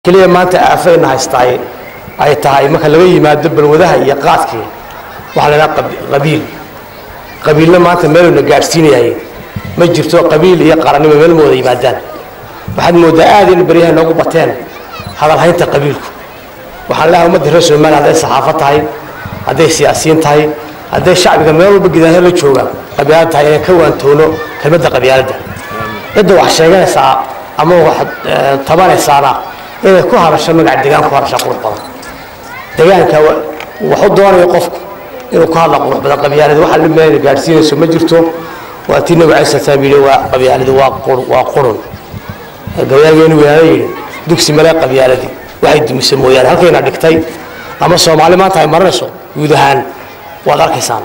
keliya maanta aafayna haystaay ay tahay marka laga yimaado balwadaha iyo qaadkii waxaa la idhaha qabiil qabiilna maanta meeluna gaadhsiinayahay ma jirto qabiil iyo qarannimo meel ma wada yimaadaan waxaad mooddaa aad in baryaha noogu bateen hadalhaynta qabiilku waxaan leehay ummadda reer somaliya hadday saxaafad tahay hadday siyaasiyiin tahay hadday shacbiga meel walba gidaanyo la jooga qabyaalad tahay inaan ka waantoono kelmadda qabyaaladda cidda wax sheeganaysaa ama wax tabanaysaana inay ku hadasho magaca degaan ku hadasha qurux badan degaanka waxu doonayo qofku inuu ku hadla qurux badan qabyaalada waxa la meel gaadhsiinayso ma jirto waa tii nabi cali salaam yidhi waa qabyaaladu waa waa qurun gabayaageenu weynaana yidhi dugsi male qabyaaladii waxay dumise mooyaane halkayna dhigtay ama soomaali maanta ay maranayso guud ahaan waad arkaysaan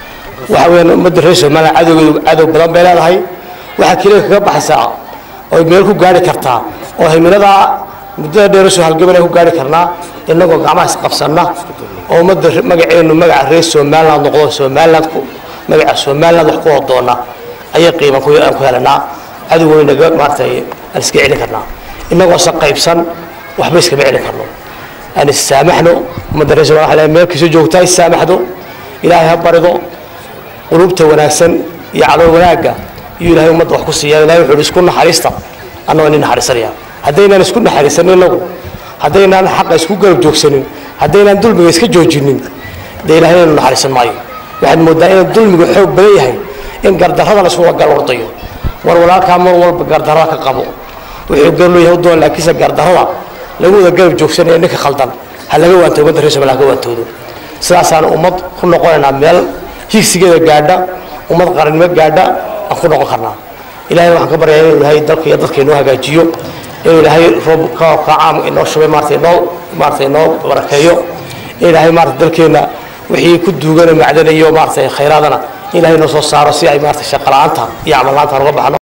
waxa weeyaan ummadda reer somaliya cadowgeedu cadow badan bay leedahay waxaa keliya kaga baxaysaa oy meel ku gaari kartaa oo himiladaa muddada dheer soo halgabanay ku gaari karnaa innagoo gacmaha isqabsanna oo ummadda magaceenu magaca reer somaliland noqdo somaliland magaca somaliland wax ku hodoona ayay qiiman ku aan ku helanaa cadowgeynaga maaratay aan iska celin karnaa inagoosa qaybsan waxba iskama celin karno aan issaamaxno ummadda reer somaliya waxaa meel kastoo joogtaa issaamaxdo ilaahay ha barido qulubta wanaagsan iyo calool wanaagga iyo ilahay ummadda wax ku siiya ilahay wuxuu isku naxariista annagoo nin naxariisanaya haddaynaan isku naxariisanin inagu haddaynaan xaqa isku garab joogsanin haddaynaan dulmiga iska joojinin dee ilahay inaynu naxariisan maayo waxaad mooddaa inuu dulmigu xoog badan yahay in gardarrada la iskuga garwardayo war walaalkaa mar walba gardarrada ka qabo wuxuu garloo yahay u doon laakiinse gardarrada lagu wada garab joogsanaya ninka khaldan ha laga waanto ummadda reer somaliya ha ka waantoodo sidaasaan ummad ku noqonaynaa meel higsigeeda gaadha ummad qarannimo gaadha aan ku noqon karnaa ilahay waxaan ka baryaa inuu ilahay dalka iyo dadka inoo hagaajiyo inuu ilaahay roob ka caam inoo shubay maarata inoo maarata inoo barakeeyo in ilaahay maarata dalkeenna wixii ku duugana macdanayo maarata khayraadana in ilahay inoo soo saaro si ay maarata shaqo la-aanta iyo camal la-aanta uga baxno